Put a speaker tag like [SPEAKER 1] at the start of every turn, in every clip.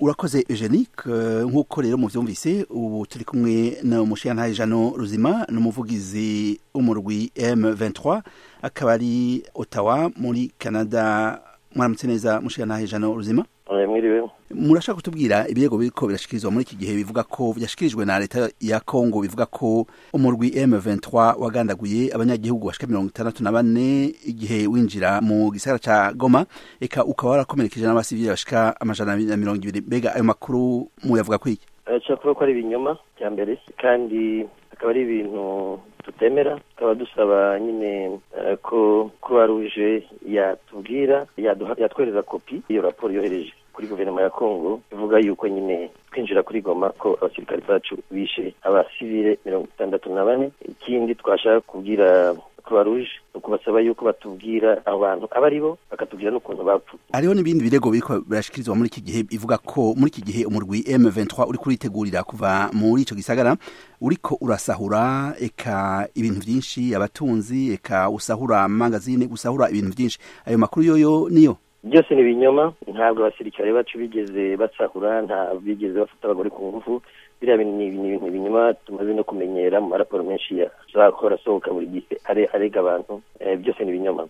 [SPEAKER 1] urakoze eugenique nk'uko rero muvyumvise ubu turi kumwe na umushiyantahe jano ruzima n'umuvugizi w'umurwi m23 akaba ari ottawa muri canada mwaramutse neza mushiyantahe jano ruzima
[SPEAKER 2] mwiriwe
[SPEAKER 1] murashaka kutubwira ibirego biriko birashikirizwa muri iki gihe bivuga ko vyashikirijwe na leta ya Congo bivuga ko umurwi M23 wagandaguye abanyagihugu bashika mirongo itandatu na bane igihe winjira mu gisagara ca Goma eka ukaba warakomerekeje n'abasivili bashika amajana na mirongo ibiri mbega ayo makuru muyavuga kwiki
[SPEAKER 2] nshobora ko ari ibinyoma bya mbere kandi akaba ari ibintu tutemera tukaba dusaba nyine ko croix rouge yatubwira yatwereza kopi iyo raporo yohereje kuri guverinoma ya kongo ivuga yuko nyine twinjira kuri goma ko abasirikare bacu bishe abasivile mirongo itandatu na bane ikindi twashaka kubwira croix rouge ni ukubasaba yuko batubwira abo bantu aba ari bo bakatubwira n'ukuntu bapfu
[SPEAKER 1] hariho n'ibindi birego biriko birashikirizwa muri iki gihe bivuga ko muri iki gihe umurwi M23 uri kuritegurira kuva muri ico gisagara uriko urasahura eka ibintu vyinshi abatunzi eka usahura magazine usahura ibintu vyinshi ayo makuru yoyo niyo
[SPEAKER 2] byose ni ibinyoma ntabwo abasirikare bacu bigeze basahura nta bigeze bafata abagore ku ngufu biriya ni ibintu binyuma tumaze no kumenyera mu maraporo menshi yazahora asohoka buri gihe arega abantu byose ni ibinyoma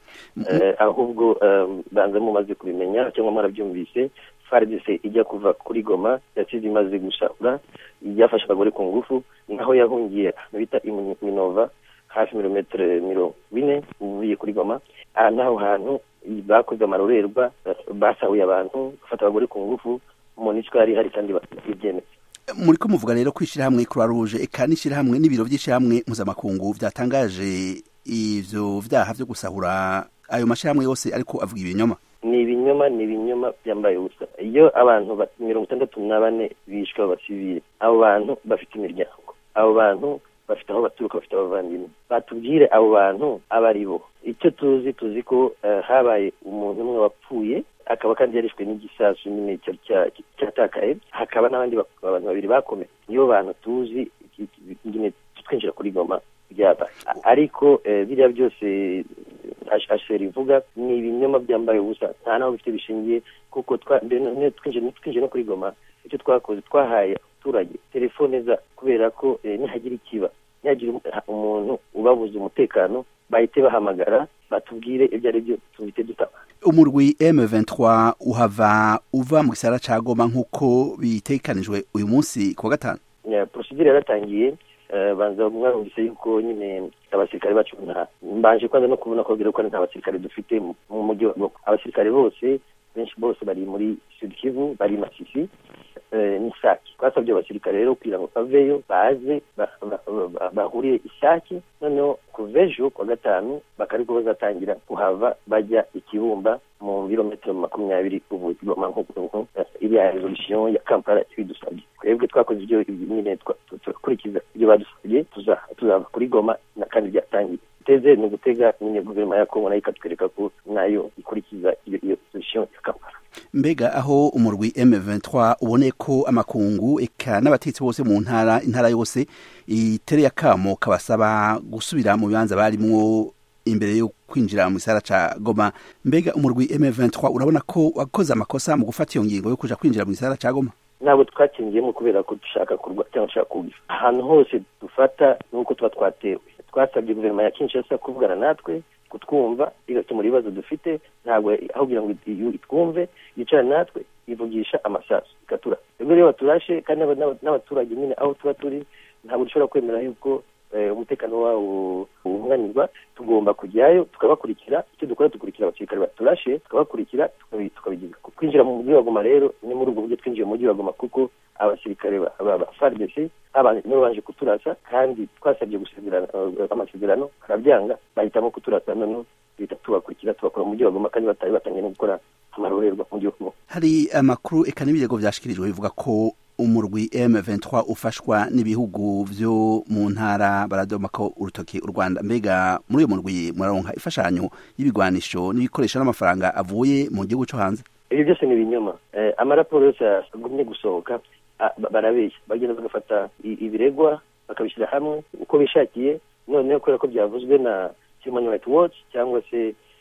[SPEAKER 2] ahubwo banza mumaze kubimenya cyangwa mwarabyumvise fardc ijya kuva kuri goma yasize imaze gusahura yafashe abagore ku ngufu naho yahungiye bita minova hafi mirometero mirongo ine uvuye kuri goma naho hantu bakoze amarorerwa basahuye abantu bafata abagore ku ngufu monisco yari ihari kandi ibyemeza
[SPEAKER 1] muri ko muvuga rero ko ishyirahamwe croix rouge eka n'ishyirahamwe n'ibiro by'ishyirahamwe mpuzamakungu byatangaje ivyo vyaha vyo gusahura ayo mashyirahamwe yose ariko avuga ibinyoma
[SPEAKER 2] ni ibinyoma ni ibinyoma byambaye ubusa iyo abantu mirongo itandatu na bane bishwe abasivile abo bantu bafite imiryango abo bantu bafite aho baturuka bafite abavandimwe batubwire abo bantu aba ari bo icyo tuzi tuzi ko habaye umuntu umwe wapfuye akaba kandi yarishwe n'igisasu nyine cyatakaye hakaba n'abandi abantu babiri bakomeye niyo bantu tuzi nyine twinjira kuri goma byaba ariko biriya byose asheri ivuga ni ibinyoma byambaye ubusa nta naho bifite bishingiye kuko twinjiye no kuri goma icyo twakoze twahaye abaturage telefone za kubera ko nihagira ikiba nihagira umuntu ubabuza umutekano bahite bahamagara batubwire ibyo ari byo tubite dutaba
[SPEAKER 1] umurwi M23 uhava uva mu gisara ca Goma nk'uko bitekanijwe uyu munsi ku wa gatanu
[SPEAKER 2] procedure yaratangiye banza mwarumvise yuko nyine abasirikare bacu nta mbanje kwanza no kubona ko ko nta basirikare dufite mu mujyi wa Goma abasirikare bose benshi bose bari muri Sud Kivu bari Masisi n'isaki twasabye abasirikare rero kugira ngo baveyo baze bahuriye isaki noneho kuva ejo kwa gatanu bakariko bazatangira kuhava bajya ikibumba mu birometero makumyabiri ubuzi goma nk'ukuntu iriya resolution ya kampala ibidusabye twebwe twakoze ibyo nyine turakurikiza ibyo badusabye tuzava kuri goma na kandi byatangiye teze ni ugutega nyine guverinoma ya kongo nayo ikatwereka ko nayo ikurikiza iyo resolution ya kampala
[SPEAKER 1] mbega aho umurwi M23 ubone ko amakungu eka n'abatetsi bose mu ntara intara yose itereye akamo kabasaba gusubira mu bibanza barimwo imbere yo kwinjira mu gisara ca Goma mbega umurwi M23 urabona ko wakoze amakosa mu gufata iyo ngingo yo kuja kwinjira mu gisara ca Goma
[SPEAKER 2] ntabwo twakingiyemo kubera ko dushaka kurwa cyangwa dushaka kugira ahantu hose dufata nuko tuba twatewe twasabye guverinoma ya Kinshasa kuvugana natwe kutwumva igakemura ibibazo dufite ntabwo aho kugira ngo itwumve yicara natwe ivugisha amasasu ikatura ubwo rero baturashe kandi n'abaturage nyine aho tuba turi ntabwo dushobora kwemera yuko umutekano wawo uhunganirwa tugomba kujyayo tukabakurikira icyo dukora dukurikira abasirikare baturashe tukabakurikira tukabigiza kwinjira mu mujyi wa goma rero ni muri ubwo buryo twinjiye mu mujyi wa goma kuko abasirikare ba fardc nibo baje kuturasa kandi twasabye gusezerana amasezerano barabyanga bahitamo kuturasa noneho duhita tubakurikira tubakora mu mujyi wa goma kandi batari batangiye no gukora amarorerwa mu mujyi wa goma
[SPEAKER 1] hari amakuru eka n'ibirego vyashikirijwe bivuga ko umurwi M23 ufashwa n'ibihugu vyo mu ntara baradomako urutoki u Rwanda mbega muri uyo murwi muraronka ifashanyo y'ibigwanisho n'ibikoresho n'amafaranga avuye mu gihugu cyo hanze
[SPEAKER 2] ibyo byose ni ibinyoma amaraporo yose agumye gusohoka barabeshya bagenda bagafata ibiregwa bakabishyira hamwe uko bishakiye noneho kubera ko byavuzwe na human rights watch cyangwa se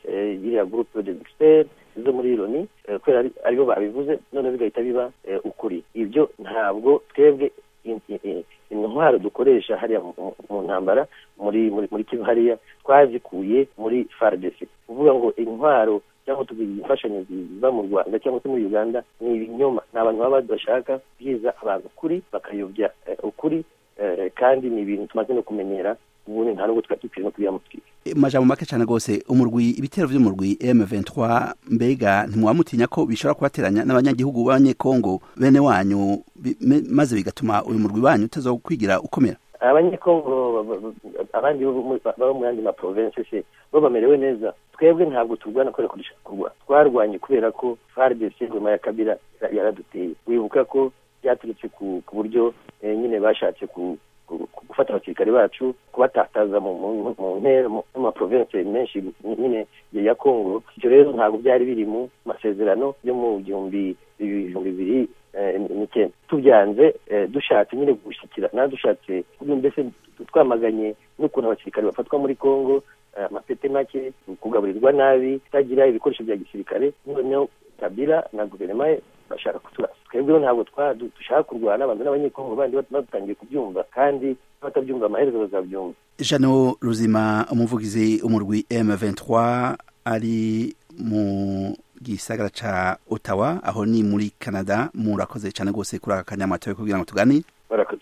[SPEAKER 2] iriya groupe de experts zo muri loni kubera aribo babivuze none bigahita biba ukuri ibyo ntabwo twebwe intwaro dukoresha hariya mu ntambara muri muri kivu hariya twazikuye muri fardc kuvuga ngo intwaro cyangwa tugira imfashanyo ziva mu rwanda cyangwa se muri uganda ni ibinyoma ni abantu baba badashaka byiza abantu ukuri bakayobya ukuri kandi ni ibintu tumaze no kumenyera ubundi nta nubwo twari dukwiye no kubiyamutwika
[SPEAKER 1] majambo make cyane rwose umurwi ibitero by'umurwi M23 mbega ntimwamutinya ko bishobora kubateranya n'abanyagihugu b'abanyekongo bene wanyu maze bigatuma uyu murwi wanyu utazokwigira ukomera
[SPEAKER 2] abanyekongo abandi baba mu yandi maprovinsi se bo bamerewe neza twebwe ntabwo turwana kubera ko dushaka kurwana twarwanye kubera ko FARDC ngoma ya Kabila yaraduteye wibuka ko byaturutse ku buryo nyine bashatse ku gufata abasirikare bacu kubatataza mu ntera mu maprovinsi menshi nyine ya kongo ibyo rero ntabwo byari biri mu masezerano yo mu gihumbi ibihumbi bibiri n'icyenda tubyanze dushatse nyine gushyikirana dushatse mbese twamaganye n'ukuntu abasirikare bafatwa muri kongo amapete make kugaburirwa nabi kutagira ibikoresho bya gisirikare noneho kabila na guverinoma ye bashaka kuturasa twebweho ntabwo dushaka kurwana abantu n'abanyekongo bandi batangiye kubyumva kandi batabyumva amaherezo bazabyumva
[SPEAKER 1] jano ruzima umuvugizi umurwi M23 ari mu gisagara ca Ottawa aho ni muri Canada murakoze cyane gose kuri aka kanyamato kugira ngo tuganire
[SPEAKER 2] barakoze